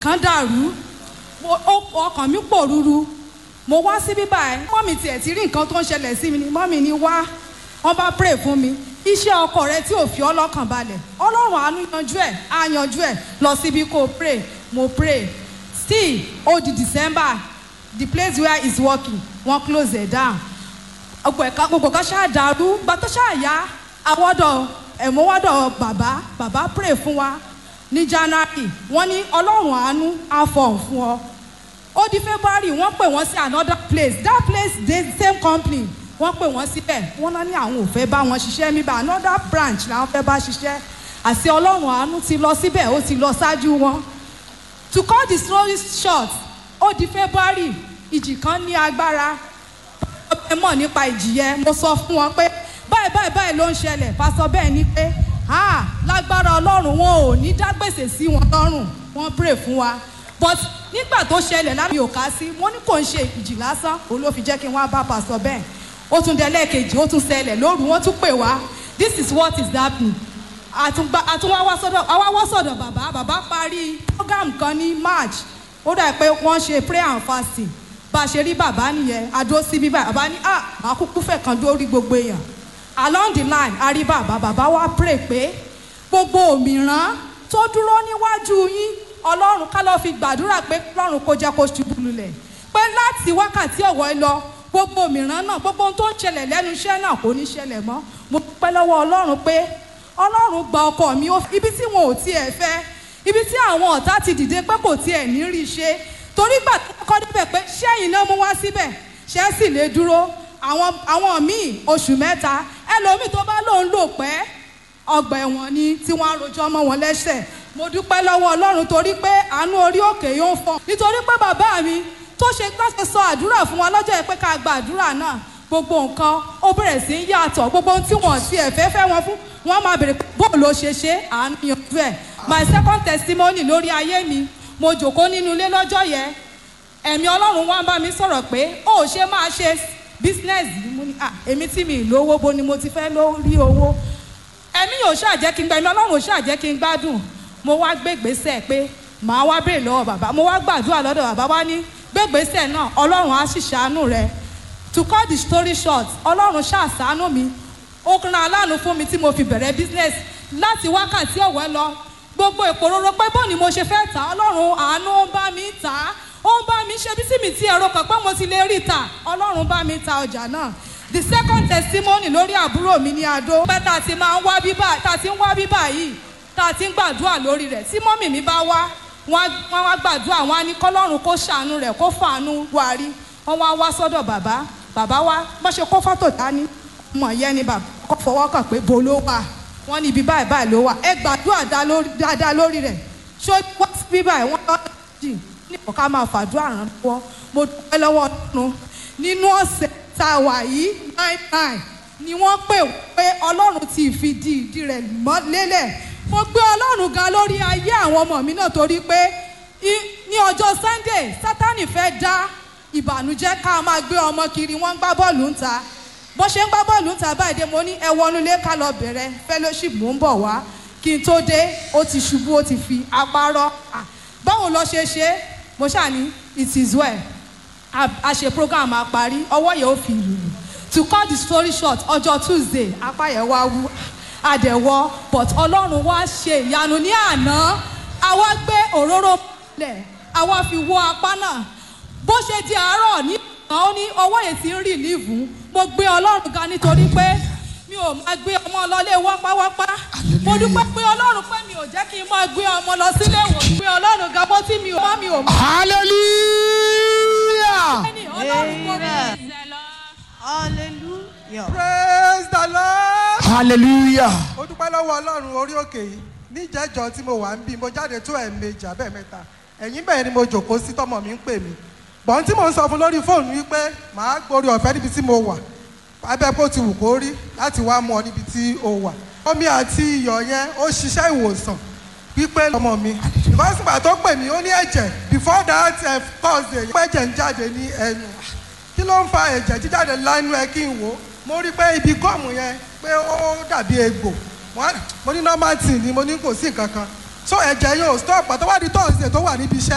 kan dàrú mo- ó- ọkàn mi pòrúru mo wá sí bíbá ẹ mọ́mì tiẹ̀ ti rí nǹkan tó ń ṣẹlẹ̀ sí mi ni mọ́mì ni wá wọ́n bá pray fún mi iṣẹ́ ọkọ rẹ tí ò fi ọlọ́kàn balẹ̀ ọlọ́run àánú yanjú ẹ̀ á yanjú ẹ̀ lọ síbi kó o pray mo pray still ó di december the place where he's working wọ́n close it down gbogbo ẹ̀ka gbogbo kan ṣáà dàrú gba tó ṣáà yá àwọ̀dọ̀ ẹ̀mọ́wọ́dọ̀ bàbá bàbá pray fún wa ní january wọ́n ní ọlọ́run àánú á fọ̀hún fún ọ ó di february wọ́n pè wọ́n sí another place that place dey same company wọ́n pè wọ́n síbẹ̀ wọ́n náà ní àwọn ò fẹ́ bá wọn ṣiṣẹ́ níbà another branch làwọn fẹ́ bá ṣiṣẹ́ àti ọlọ́run àánú ti lọ síbẹ̀ ó ti lọ ṣáájú wọn to cut the story short ó di february ìjì kan ní agbára ẹ mọ̀ nípa ìjì yẹn mo sọ fún wọn pé báyìí báyìí báyìí ló ń ṣẹlẹ̀ pásọ bẹ́ẹ̀ ni pé ah lágbára ọlọ́run wọn ò ní dá gbèsè sí wọn lọ́rùn wọ́n pray fún wa but nígbà tó ṣẹlẹ̀ lára mi ò ká sí wọ́n ní kò ń ṣe ìjì lásán òun ló fi jẹ́ kí n wá bá pásọ bẹ́ẹ̀ ó tún dé lẹ́ẹ̀kejì ó tún ṣẹlẹ̀ lóru wọ́n tún pè wá this is what is happening àtúngbà àtúnwá wá sọ́dọ̀ àwa wá sọ̀dọ̀ bàbá bàbá parí program kan ní march ó dà pé wọ́n ṣe prayer and fasting bá a ṣe rí bàbá nìyẹn adó sí bíbá bàbá ní à máa kúkú fẹ̀ kan dórí gbogbo èèyàn along the line a rí bàbá bàbá wa pray pé gbogbo òmìrán tó dúró níwájú yín ọlọ́run ká lọ́ọ́ fi gbàdúrà pé ọlọ́run kó jẹ́ kó ṣubú lulẹ̀ pé láti wákàtí ọ̀wọ́ ẹ lọ gbogbo òmìrán náà gbogbo ohun tó ń ṣẹlẹ̀ lẹ́nu iṣẹ́ náà kò ní ṣẹlẹ̀ mọ́ mo dúpẹ́ lọ́wọ́ ọlọ́run pé ọlọ́run gba ọkọ mi ó- ibi tí wọn ò tiẹ̀ fẹ́ ibi tí àwọn ọ̀tá ti dìde pé kò tiẹ̀ ní rí i ṣe torí gbà tó kọ́ débẹ̀ pé ṣẹ́yìn náà mú wá síbẹ̀ ṣẹ́ sì lè dúró àwọn àwọn míì oṣù mẹ́ta ẹlòmíì tó bá lòun lò pẹ́ ọgbà ẹ̀wọ̀n ni tí wọ́n á rojọ́ mọ́ wọn lẹ́sẹ̀ mo dúpẹ́ lọ́wọ́ ọlọ́run torí pé àánú orí òkè yóò fọ́ nítorí pé bàbá mi tó ṣe láti sọ àdúrà fún wa lọ́jọ́ yẹn pé ká gba àdúrà náà gbogbo nǹkan ó bẹ̀rẹ̀ sí í yàtọ̀ gbogbo ohun tí wọ́n ti ẹ̀fẹ́ fẹ́ wọn fún wọ́n máa bèrè pé bóò ló ṣe ṣe àánú yanjú ẹ̀ my second testimony lórí ayé mi mo jòkó nínú ilé lọ́jọ́ yẹn ẹ̀mí ọlọ́run wá ń bá mi sọ̀rọ̀ pé ó ṣe máa ṣe business yìí mo ní ah èmi tí mi ì lówó bo ni mo ti fẹ́ lórí owó ẹ̀mí yóò ṣàjẹ́ kí n gba ẹ̀mí ọlọ́run ò ṣàjẹ́ kí n gbádùn mo wá gbégbèsè pé màá wá béèrè lọ́wọ́ bàbá mo wá gbàdúrà lọ́dọ̀ bàbá wá ní gbégbèsè náà ọlọ́run á sì ṣàánú rẹ to cut the story short ọlọ́run ṣàṣàánú mi ó kàn aláàánú fún mi tí mo fi bẹ̀rẹ̀ business láti wákàtí ọ̀wẹ́ lọ gbogbo ìpòròrò pé bó ni mo ṣe fẹ́ tà ọlọ́run àánú ń bá mi tà á ó ń bá mi ṣe bí tí mi ti ẹ̀rọ kan pé mo ti lè rí tà ọlọ́run bá mi ta ọjà náà the second testimony lórí àbúrò mi ní adó pé tá a ti máa ń wá bíbá tá a ti ń wá bíbá yìí tá a ti ń gbàdúrà lórí rẹ̀ tí mọ́mì mi bá wá wọ́n á- wọ́n wá gbàdúrà wọ́n á ní kọ́lọ́run kó ṣàánú rẹ̀ kó fàánú wá rí wọ́n wá wá sọ́dọ̀ bàbá bàbá wa bọ́ ṣe kó fọ́tò dání ọmọ yẹn ni bàbá kọ́ fọwọ́ kàn pé bo ló wà wọ́n ní ibi báyìí báyìí ló wà ẹ gbàdúrà dá lórí- dáadáa lórí rẹ̀ ṣó wá sí bí báyìí wọ́n lọ́ jì ní ọ̀ká máa fàdúrà ràn lọ́wọ́ mo dúpẹ́ lọ́wọ́ ọ̀nù nínú ọ̀sẹ̀ tá a wà yìí nine nine ni wọ́n pè pé ọlọ́run ti fi di ìdí rẹ̀ mọ́ lélẹ̀ mo gbé ọlọ́run ga lórí ayé àwọn ọmọ mi náà torí pé i- ní ọjọ́ sunday sátani fẹ́ dá ìbànújẹ́ ká máa gbé ọmọ kiri wọ́n ń gbá bọ́ọ̀lù ń ta bó ṣe ń gbá bọ́ọ̀lù ń ta báyìí dé mo ní ẹ wọnú ilé ká lọ bẹ̀rẹ̀ fellowship mò ń bọ̀ wá kí n tó dé ó ti ṣubú ó ti fi apá rọ́ Ah, báwo lọ ṣe ṣe é? mo ṣáà ní it is well a a ṣe program a parí ọwọ́ yẹn ó fi lùlù to cut the story short ọjọ́ tuesday apá yẹn wá wú àdẹ̀wọ́ but ọlọ́run wá ṣe ìyanu ní àná àwa gbé òróró lẹ̀ àwa fi wọ apá náà bó ṣe di àárọ̀ ní ọ̀nà ó ní ọwọ́ yẹn ti ń rì líìfù mo gbé ọlọ́run ga nítorí pé mi ò máa gbé ọmọ lọlé wápáwápá mo dúpẹ́ pé ọlọ́run pé mi ò jẹ́ kí n máa gbé ọmọ lọ sílé ìwòsàn pé ọlọ́run ga bó tí mi ò má mi ò mọ hallelujah ẹni ọlọ́run kò mi Amen. ìṣẹ̀ lọ. hallelujah. praise the lord. hallelujah mo dúpẹ́ lọ́wọ́ ọlọ́run orí òkè yìí níjẹ́jọ́ tí mo wà ń bí mo jáde tó ẹ̀ẹ̀mejì abẹ́ mẹ́ta ẹ̀yìn bẹ́ẹ̀ ni mo jòkó sí tọmọ mi ń pè mí bọ́n tí mo ń sọ fún lórí fóònù wípé màá gborí ọ̀fẹ́ níbi tí mo wà abẹ́ kó ti wù kó rí láti wá mú ọ níbi tí o wà omi àti iyọ̀ yẹn ó ṣiṣẹ́ ìwòsàn wípé ọmọ mi ìfọ́sùnpà tó pè mí ó ní ẹ̀jẹ̀ before that uh, thursday pé ẹ̀jẹ̀ ń jáde ní ẹnu kí ló ń fa ẹ̀jẹ̀ jíjáde lánú ẹ kí n wò ó mo rí pé ibi gọ́ọ̀mù yẹn pé ó dàbí egbò Wọ́n- mo ní normal thing ni mo ní kò sí nǹkan kan so ẹ̀jẹ̀ yóò stop pàtó wá di thursday tó wà níbi iṣẹ́